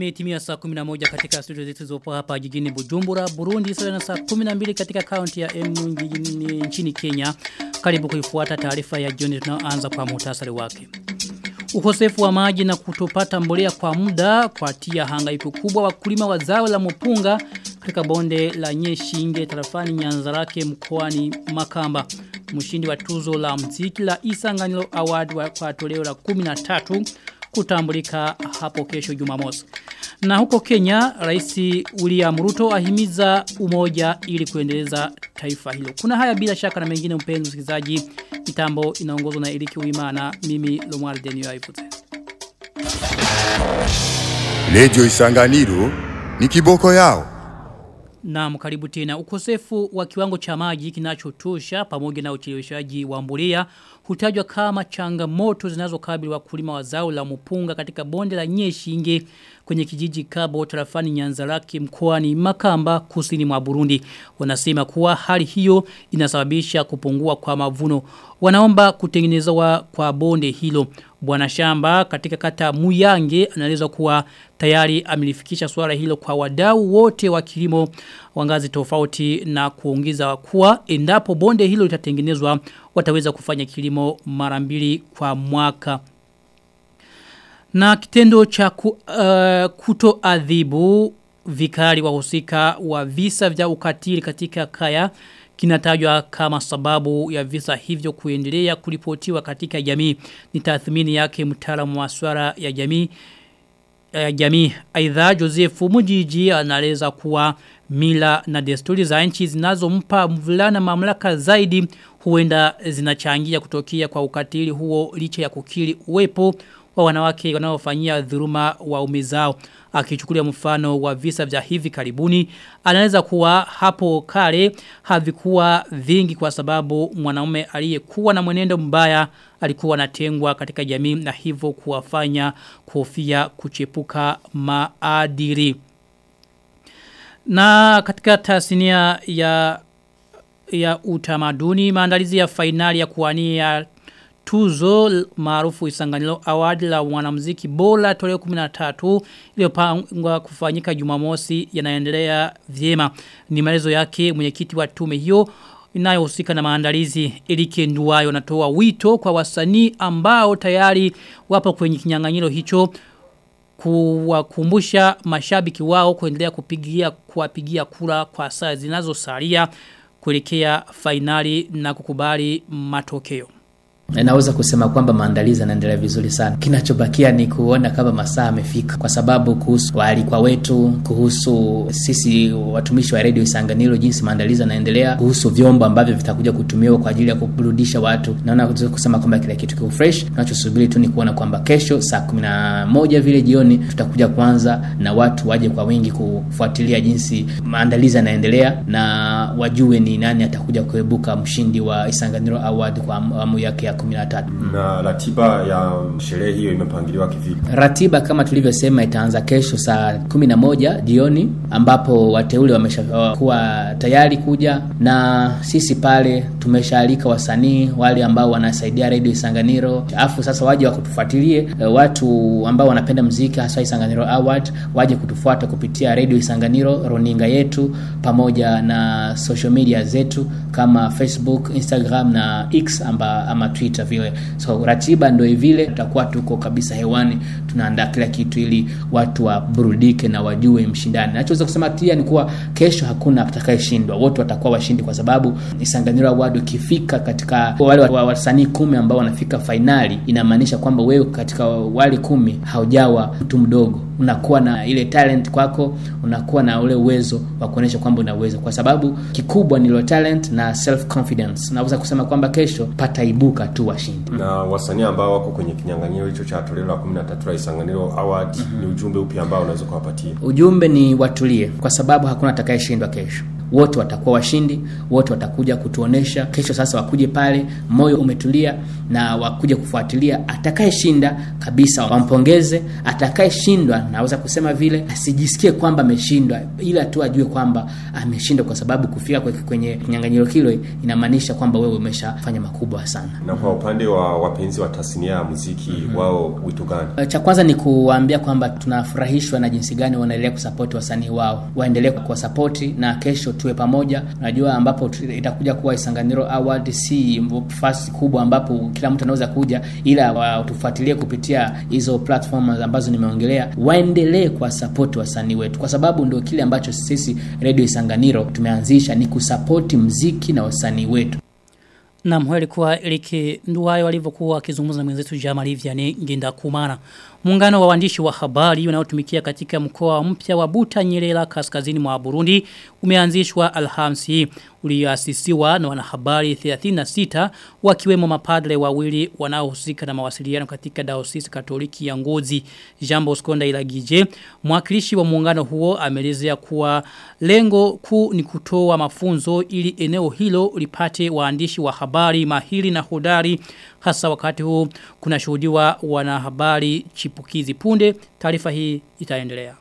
Imetimia saa 11 katika studio zetu zopo hapa jijini Bujumbura, Burundi, sawa na saa 12 katika kaunti ya Emu nchini Kenya. Karibu kuifuata taarifa ya jioni tunaoanza kwa muhtasari wake. Ukosefu wa maji na kutopata mbolea kwa muda kwa tia hangaiko kubwa wakulima wa zao la mpunga katika bonde la Nyeshinge tarafani Nyanzarake mkoani Makamba. Mshindi wa tuzo la mziki la Isanganilo Award wa kwa toleo la 13 kutambulika hapo kesho Jumamosi. Na huko Kenya, Rais William Ruto ahimiza umoja ili kuendeleza taifa hilo. Kuna haya bila shaka na mengine mpenzi msikilizaji. Mitambo inaongozwa na Eliki Uimana, mimi Lomar Denio Aifute. Lejo Isanganiro ni kiboko yao. Na karibu tena ukosefu wa kiwango cha maji kinachotosha pamoja na ucheleweshaji wa mbolea hutajwa kama changamoto zinazokabili wakulima wa zao la mpunga katika bonde la Nyeshinge kwenye kijiji Kabo tarafani Nyanzarake mkoani Makamba kusini mwa Burundi. Wanasema kuwa hali hiyo inasababisha kupungua kwa mavuno. Wanaomba kutengenezwa kwa bonde hilo. Bwana Shamba katika kata Muyange anaeleza kuwa tayari amelifikisha swala hilo kwa wadau wote wa kilimo wangazi tofauti na kuongeza kuwa endapo bonde hilo litatengenezwa wataweza kufanya kilimo mara mbili kwa mwaka. Na kitendo cha ku, uh, kutoadhibu vikali wahusika wa visa vya ukatili katika kaya kinatajwa kama sababu ya visa hivyo kuendelea kulipotiwa katika jamii ni tathmini yake mtaalamu wa swala ya jamii ya jamii aidha Joseph Mujiji anaeleza kuwa mila na desturi za nchi zinazompa mvulana mamlaka zaidi huenda zinachangia kutokea kwa ukatili huo licha ya kukiri uwepo wa wanawake wanaofanyia dhuluma waume zao akichukulia mfano wa visa vya hivi karibuni anaweza kuwa hapo kale havikuwa vingi kwa sababu mwanaume aliyekuwa na mwenendo mbaya alikuwa anatengwa katika jamii na hivyo kuwafanya kufia kuchepuka maadili na katika tasnia ya ya utamaduni maandalizi ya fainali ya kuwania tuzo maarufu Isanganilo Award la mwanamuziki bora toleo 13 iliyopangwa kufanyika Jumamosi yanaendelea vyema. Ni maelezo yake mwenyekiti wa tume hiyo inayohusika na maandalizi Elike Nduwayo anatoa wito kwa wasanii ambao tayari wapo kwenye kinyang'anyiro hicho kuwakumbusha mashabiki wao kuendelea kupigia kuwapigia kura kwa saa zinazosalia kuelekea fainali na kukubali matokeo. Naweza kusema kwamba maandalizi yanaendelea vizuri sana. Kinachobakia ni kuona kama masaa yamefika, kwa sababu kuhusu waalikwa wetu, kuhusu sisi watumishi wa redio Isanganiro, jinsi maandalizi yanaendelea, kuhusu vyombo ambavyo vitakuja kutumiwa kwa ajili ya kuburudisha watu, naona kusema kwamba kila kitu kiko fresh. Tunachosubiri tu ni kuona kwamba kesho saa kumi na moja vile jioni tutakuja kwanza na watu waje kwa wingi kufuatilia jinsi maandalizi yanaendelea na wajue ni nani atakuja kuebuka mshindi wa Isanganiro Award kwa awamu yake ya 13. Na ratiba ya sherehe hiyo imepangiliwa kivipi? Ratiba kama tulivyosema itaanza kesho saa 11 jioni ambapo wateule wameshakuwa tayari kuja na sisi pale tumeshaalika wasanii wale ambao wanasaidia Radio Isanganiro. Afu sasa waje wakutufuatilie watu ambao wanapenda muziki hasa Isanganiro Award waje kutufuata kupitia Radio Isanganiro roninga yetu pamoja na social media zetu kama Facebook, Instagram na X amba, ama Twitter vile. So ratiba ndio vile tutakuwa tuko kabisa hewani tunaandaa kila kitu ili watu waburudike na wajue mshindani. Nachoweza kusema pia ni kuwa kesho hakuna atakayeshindwa. Wote watakuwa washindi kwa sababu Isanganiro Award ukifika katika wale wasanii kumi ambao wanafika fainali inamaanisha kwamba wewe katika wale kumi haujawa mtu mdogo. Unakuwa na ile talent kwako, unakuwa na ule uwezo wa kuonyesha kwamba una uwezo kwa sababu kikubwa ni lo talent na self confidence. Naweza kusema kwamba kesho pataibuka tu washindi. Na wasanii ambao wako kwenye kinyang'anyiro hicho cha toleo la 13 la Isanganiro Award mm -hmm. ni ujumbe upi ambao unaweza kuwapatia? Ujumbe ni watulie kwa sababu hakuna atakayeshindwa kesho. wote watakuwa washindi, wote watakuja kutuonesha kesho. Sasa wakuje pale, moyo umetulia na wakuje kufuatilia. Atakayeshinda kabisa wampongeze, atakayeshindwa naweza kusema vile asijisikie kwamba ameshindwa, ila tu ajue kwamba ameshindwa, kwa sababu kufika kwenye kinyang'anyiro kile inamaanisha kwamba wewe umeshafanya makubwa sana. Na kwa upande wa wapenzi wa tasnia ya muziki mm -hmm. wao wito gani? Cha kwanza ni kuwaambia kwamba tunafurahishwa na jinsi gani wanaendelea kusapoti wasanii wao, waendelee kuwasapoti na kesho tuwe pamoja. Unajua, ambapo itakuja kuwa Isanganiro Award si fasi kubwa ambapo kila mtu anaweza kuja, ila watufuatilie kupitia hizo platform ambazo nimeongelea, waendelee kuwasapoti wasanii wetu, kwa sababu ndio kile ambacho sisi Radio Isanganiro tumeanzisha ni kusapoti mziki na wasanii wetu. Na mwe alikuwa Eric Nduwayo alivyokuwa akizungumza na mwenzetu Jamal Vianney Nginda Kumana. Muungano wa waandishi wa habari unaotumikia katika mkoa mpya wa Buta Nyerera kaskazini mwa Burundi umeanzishwa Alhamisi ulioasisiwa na wanahabari 36 wakiwemo mapadre wawili wanaohusika na mawasiliano katika Diocese Katoliki ya Ngozi. Jambo Skonda Ilagije, mwakilishi wa muungano huo ameelezea kuwa lengo kuu ni kutoa mafunzo ili eneo hilo lipate waandishi wa habari mahiri na hodari hasa wakati huu kuna shuhudiwa wanahabari chipukizi punde taarifa hii itaendelea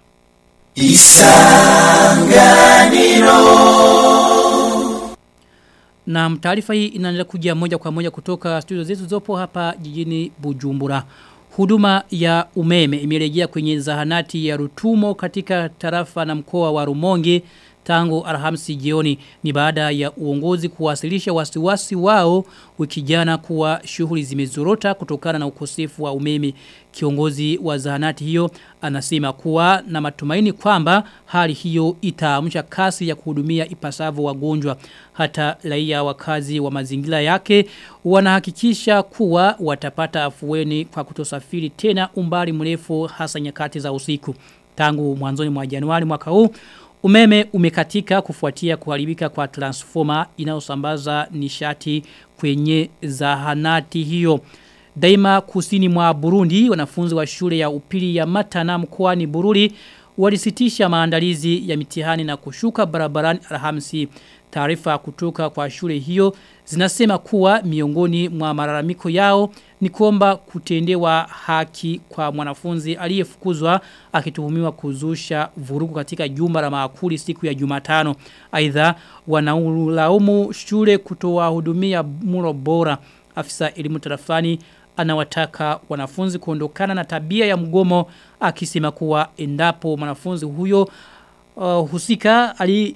Isanganiro Na taarifa hii inaendelea kuja moja kwa moja kutoka studio zetu zopo hapa jijini Bujumbura Huduma ya umeme imerejea kwenye zahanati ya Rutumo katika tarafa na mkoa wa Rumonge tangu Alhamisi jioni ni baada ya uongozi kuwasilisha wasiwasi wao wiki jana kuwa shughuli zimezorota kutokana na ukosefu wa umeme. Kiongozi wa zahanati hiyo anasema kuwa na matumaini kwamba hali hiyo itaamsha kasi ya kuhudumia ipasavyo wagonjwa. Hata raia wakazi wa mazingira yake wanahakikisha kuwa watapata afueni kwa kutosafiri tena umbali mrefu hasa nyakati za usiku. Tangu mwanzoni mwa Januari mwaka huu Umeme umekatika kufuatia kuharibika kwa transformer inayosambaza nishati kwenye zahanati hiyo. Daima kusini mwa Burundi wanafunzi wa shule ya upili ya Matana mkoani Bururi walisitisha maandalizi ya mitihani na kushuka barabarani Alhamisi. Taarifa kutoka kwa shule hiyo zinasema kuwa miongoni mwa malalamiko yao ni kuomba kutendewa haki kwa mwanafunzi aliyefukuzwa akituhumiwa kuzusha vurugu katika jumba la maakuli siku ya Jumatano. Aidha wanaulaumu shule kutoa hudumia muro bora. Afisa elimu tarafani anawataka wanafunzi kuondokana na tabia ya mgomo akisema kuwa endapo mwanafunzi huyo uh, husika ali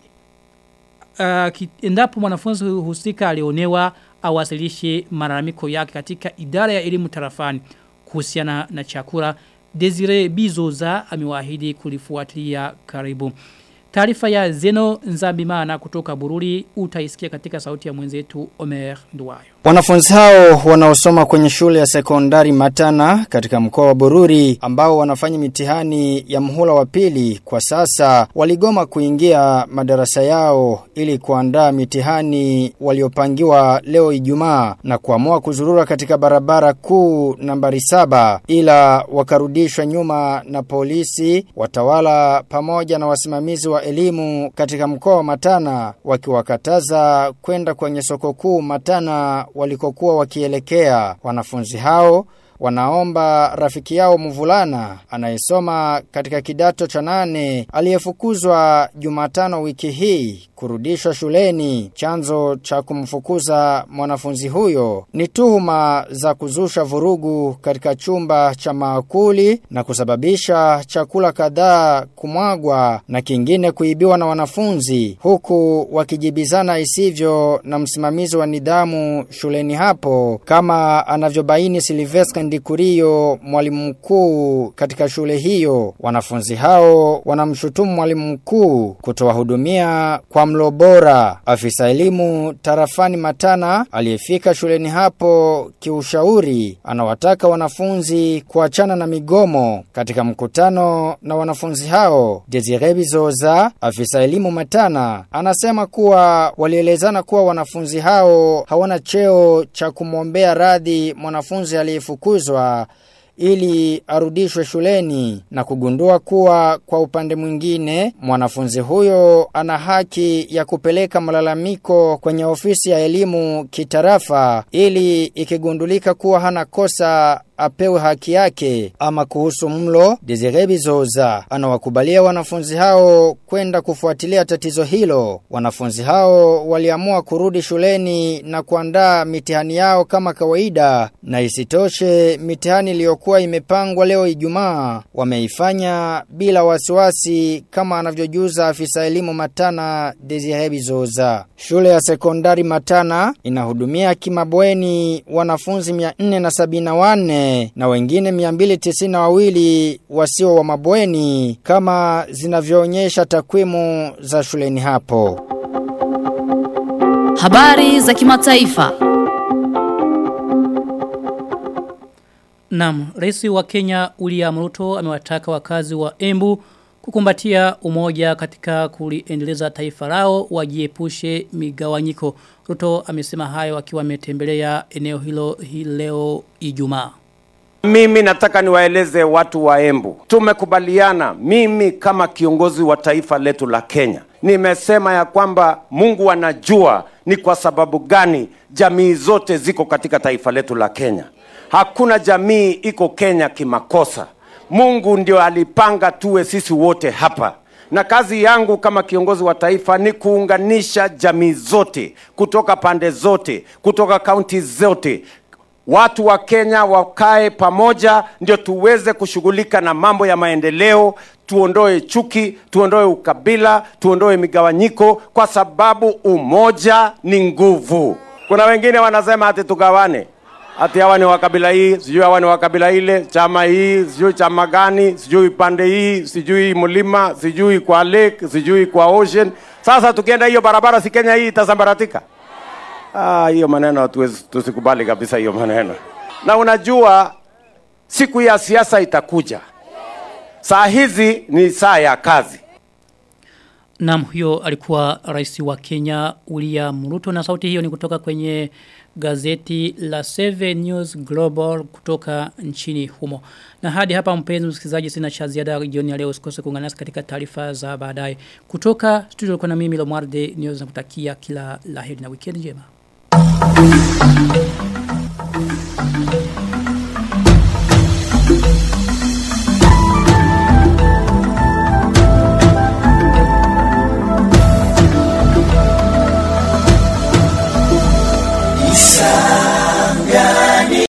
uh, endapo mwanafunzi husika alionewa awasilishe malalamiko yake katika idara ya elimu tarafani kuhusiana na chakula Desire Bizoza amewaahidi kulifuatilia karibu. Taarifa ya Zeno Nzambimana kutoka Bururi utaisikia katika sauti ya mwenzetu Omer Nduwayo. Wanafunzi hao wanaosoma kwenye shule ya sekondari Matana katika mkoa wa Bururi ambao wanafanya mitihani ya mhula wa pili kwa sasa waligoma kuingia madarasa yao ili kuandaa mitihani waliopangiwa leo Ijumaa na kuamua kuzurura katika barabara kuu nambari saba ila wakarudishwa nyuma na polisi watawala pamoja na wasimamizi wa elimu katika mkoa wa Matana wakiwakataza kwenda kwenye soko kuu Matana walikokuwa wakielekea wanafunzi hao wanaomba rafiki yao mvulana anayesoma katika kidato cha nane aliyefukuzwa Jumatano wiki hii kurudishwa shuleni. Chanzo cha kumfukuza mwanafunzi huyo ni tuhuma za kuzusha vurugu katika chumba cha maakuli na kusababisha chakula kadhaa kumwagwa na kingine kuibiwa na wanafunzi huku wakijibizana isivyo na msimamizi wa nidhamu shuleni hapo kama anavyobaini Silvestre Ndikurio mwalimu mkuu katika shule hiyo. Wanafunzi hao wanamshutumu mwalimu mkuu kutowahudumia kwa mlo bora. Afisa elimu tarafani Matana aliyefika shuleni hapo kiushauri anawataka wanafunzi kuachana na migomo. Katika mkutano na wanafunzi hao, Desire Bizoza, afisa elimu Matana, anasema kuwa walielezana kuwa wanafunzi hao hawana cheo cha kumwombea radhi mwanafunzi aliyefukuzwa ili arudishwe shuleni na kugundua kuwa kwa upande mwingine mwanafunzi huyo ana haki ya kupeleka malalamiko kwenye ofisi ya elimu kitarafa ili ikigundulika kuwa hana kosa apewe haki yake ama kuhusu mlo Desire Bizoza anawakubalia wanafunzi hao kwenda kufuatilia tatizo hilo wanafunzi hao waliamua kurudi shuleni na kuandaa mitihani yao kama kawaida na isitoshe mitihani iliyokuwa imepangwa leo Ijumaa wameifanya bila wasiwasi kama anavyojuza afisa elimu Matana Desire Bizoza shule ya sekondari Matana inahudumia kimabweni wanafunzi 474 na wengine 292 wasio wa mabweni kama zinavyoonyesha takwimu za shuleni hapo. Habari za kimataifa. Naam, rais wa Kenya William Ruto amewataka wakazi wa Embu kukumbatia umoja katika kuliendeleza taifa lao wajiepushe migawanyiko. Ruto amesema hayo akiwa ametembelea eneo hilo hii leo Ijumaa. Mimi nataka niwaeleze watu wa Embu, tumekubaliana, mimi kama kiongozi wa taifa letu la Kenya, nimesema ya kwamba Mungu anajua ni kwa sababu gani jamii zote ziko katika taifa letu la Kenya. Hakuna jamii iko Kenya kimakosa. Mungu ndio alipanga tuwe sisi wote hapa na kazi yangu kama kiongozi wa taifa ni kuunganisha jamii zote kutoka pande zote, kutoka kaunti zote, watu wa Kenya wakae pamoja ndio tuweze kushughulika na mambo ya maendeleo, tuondoe chuki, tuondoe ukabila, tuondoe migawanyiko, kwa sababu umoja ni nguvu. Kuna wengine wanasema ati tugawane, ati hawa ni wa kabila hii, sijui hawa ni wa kabila ile, chama hii, sijui chama gani, sijui pande hii, sijui mlima, sijui kwa lake, sijui kwa ocean. Sasa tukienda hiyo barabara, si Kenya hii itasambaratika? Ah, hiyo maneno hatuwezi tusikubali kabisa hiyo maneno. Na unajua siku ya siasa itakuja. Saa hizi ni saa ya kazi. Naam huyo alikuwa rais wa Kenya William Ruto na sauti hiyo ni kutoka kwenye gazeti la Seven News Global kutoka nchini humo. Na hadi hapa mpenzi msikilizaji sina cha ziada jioni ya leo usikose kuungana nasi katika taarifa za baadaye. Kutoka studio kuna mimi Lomwarde News nakutakia kila laheri na weekend njema.